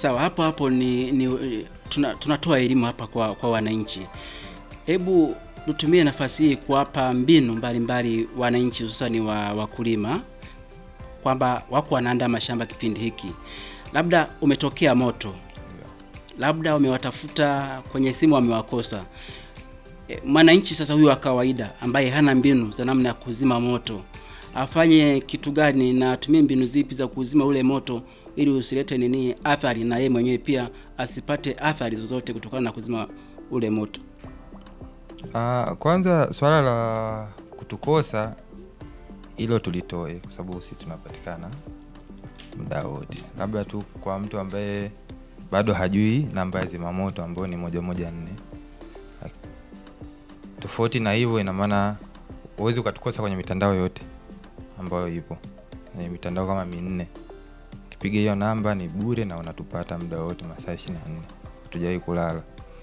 Sawa, hapo hapo ni, ni tuna, tunatoa elimu hapa kwa, kwa wananchi. Hebu tutumie nafasi hii kuwapa mbinu mbalimbali wananchi hususani wa wakulima kwamba wako wanaandaa mashamba kipindi hiki, labda umetokea moto, labda wamewatafuta kwenye simu wamewakosa. E, mwananchi sasa huyu wa kawaida ambaye hana mbinu za namna ya kuzima moto afanye kitu gani na atumie mbinu zipi za kuzima ule moto ili usilete nini athari, na yeye mwenyewe pia asipate athari zozote kutokana na kuzima ule moto. Ah, kwanza swala la kutukosa hilo tulitoe, kwa sababu sisi tunapatikana muda wote, labda tu kwa mtu ambaye bado hajui namba ya zimamoto ambayo ni moja moja nne. Tofauti na hivyo, ina maana huwezi ukatukosa kwenye mitandao yote ambayo ipo kwenye mitandao kama minne. Ukipiga hiyo namba ni bure na unatupata muda wote, masaa ishirini na nne hatujawahi kulala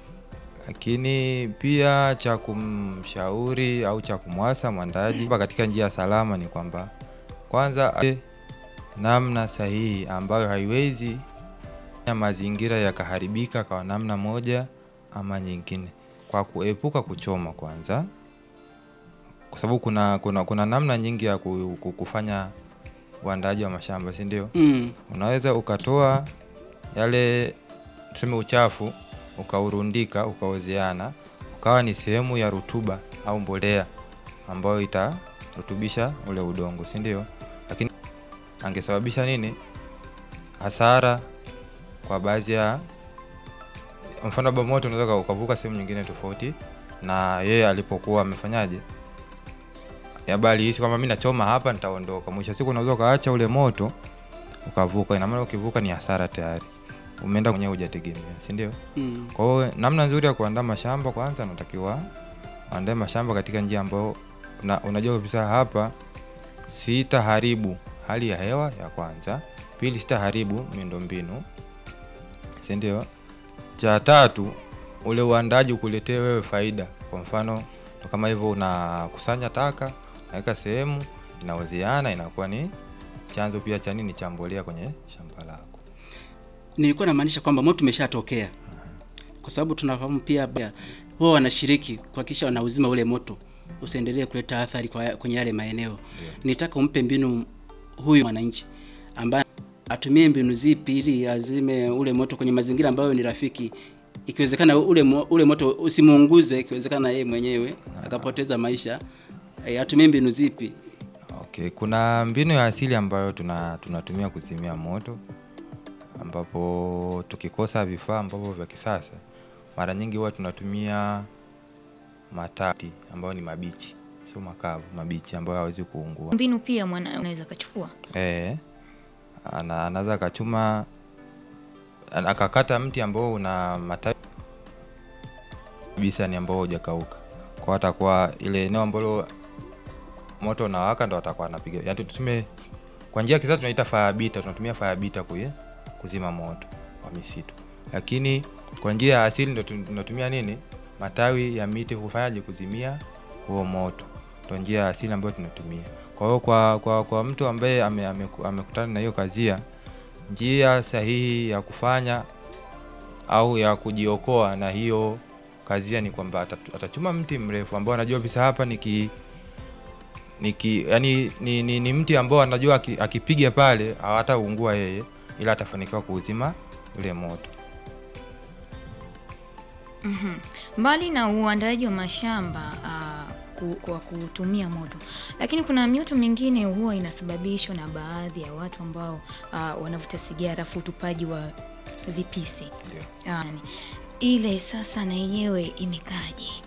lakini pia cha kumshauri au cha kumwasa mwandaji katika njia salama ni kwamba kwanza e, namna sahihi ambayo haiwezi ya mazingira yakaharibika kwa namna moja ama nyingine, kwa kuepuka kuchoma kwanza, kwa sababu kuna, kuna, kuna namna nyingi ya ku- ku- kufanya uandaaji wa mashamba, si ndio? Mm. Unaweza ukatoa yale tuseme uchafu ukaurundika ukaozeana ukawa ni sehemu ya rutuba au mbolea ambayo itarutubisha ule udongo, si ndio? Lakini angesababisha nini? Hasara kwa baadhi ya mfano, labda moto unaweza ukavuka sehemu nyingine tofauti na yeye alipokuwa amefanyaje, bali hisi kwamba mimi nachoma hapa nitaondoka. Mwisho wa siku unaweza ukaacha ule moto ukavuka. Ina maana ukivuka ni hasara tayari, umeenda mwenyewe hujategemea, si ndio? Mm. Kwa hiyo namna nzuri ya kuandaa mashamba, kwanza unatakiwa uandae mashamba katika njia ambayo una, unajua kabisa hapa sitaharibu hali ya hewa ya kwanza, pili sitaharibu miundombinu, si ndio? Cha tatu ule uandaji ukuletee wewe faida. Kwa mfano ndo kama hivyo, unakusanya taka unaweka sehemu, inaozeana, inakuwa ni chanzo pia cha nini, cha mbolea kwenye shamba lako. Nilikuwa namaanisha kwamba moto umeshatokea, kwa sababu tunafahamu pia pia huwa wanashiriki kuhakikisha wanauzima ule moto usiendelee kuleta athari kwa, kwenye yale maeneo. Nitaka umpe mbinu huyu mwananchi ambaye atumie mbinu zipi ili azime ule moto kwenye mazingira ambayo ni rafiki, ikiwezekana ule, mo, ule moto usimuunguze, ikiwezekana yeye mwenyewe akapoteza maisha. E, atumie mbinu zipi? Okay, kuna mbinu ya asili ambayo tuna tunatumia kuzimia moto, ambapo tukikosa vifaa ambavyo vya kisasa, mara nyingi huwa tunatumia matati ambayo ni mabichi, sio makavu, mabichi ambayo hawezi kuungua. Mbinu pia mwana unaweza kachukua Eh, ana- anaweza akachuma ana- akakata mti ambao una matawi kabisa ni ambao hujakauka, kwa atakuwa ile eneo ambalo moto unawaka ndo atakuwa anapiga, yaani tuseme kwa njia ya kisasa tunaita fire bita, tunatumia fire bita kuye kuzima moto wa misitu, lakini kwa njia ya asili ndo tun- tunatumia nini, matawi ya miti kufanyaje kuzimia huo moto, ndo njia ya asili ambayo tunatumia. Kwa hiyo kwa, kwa, kwa mtu ambaye ame- ame- amekutana na hiyo kazia, njia sahihi ya kufanya au ya kujiokoa na hiyo kazia ni kwamba atatu- atachuma mti mrefu ambao anajua bisa hapa niki niki yani ni, ni, ni mti ambao anajua aki- akipiga pale hawataungua yeye, ila atafanikiwa kuuzima ule moto. Mhm. Mbali na uandaaji wa mashamba ah, ku, kwa kutumia moto, lakini kuna mioto mingine huwa inasababishwa na baadhi ya watu ambao ah, wanavuta sigara, afu utupaji wa vipisi Ndio. Ah, ni- ile sasa na yenyewe imekaje?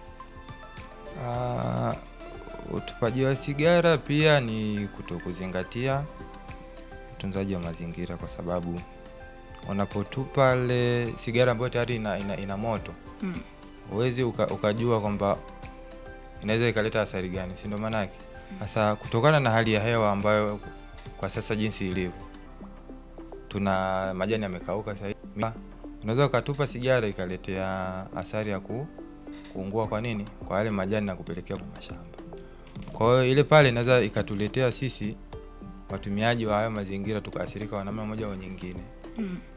Ah, utupaji wa sigara pia ni kutokuzingatia utunzaji wa mazingira, kwa sababu unapotupa ile sigara ambayo tayari ina, ina, ina moto Mm. huwezi uka, ukajua kwamba inaweza ikaleta athari gani, si ndio? Maana yake sasa, kutokana na hali ya hewa ambayo kwa sasa jinsi ilivyo, tuna majani yamekauka sasa hivi, unaweza ukatupa sigara ikaletea athari ya ku, kuungua kwa nini, kwa yale majani na kupelekea kwa mashamba. Kwa hiyo ile pale inaweza ikatuletea sisi watumiaji wa hayo mazingira tukaathirika kwa namna moja au nyingine. Mm.